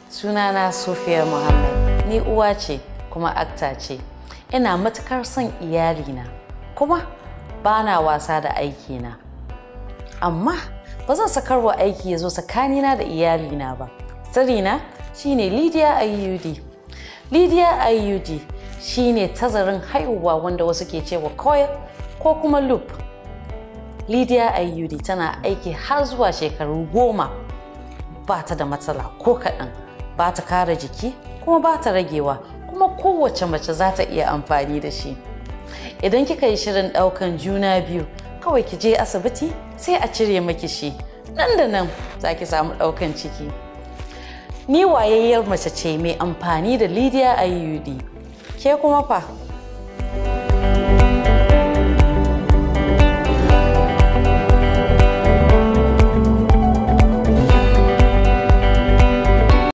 Sunana Sufiya Muhammad. Ni uwa ce kuma akta ce. Ina matukar son iyalina kuma ba na wasa da aikina. Amma ba zan sakarwa aiki ya zo tsakanina da iyalina ba. Sirrina shine Lydia IUD. Lydia IUD shine tazarin haihuwa wanda wasu ke cewa coil ko kuma loop. Lydia IUD tana aiki har zuwa shekaru goma ba ta da matsala ko kaɗan ba ta kara jiki kuma ba ta ragewa kuma kowace mace za ta iya amfani da shi. Idan kika yi shirin ɗaukan juna biyu kawai ki je asibiti sai a cire maki shi nan da nan za ki samu ɗaukan ciki. Ni wayayyar mace ce mai amfani da Lydia IUD. Ke kuma fa?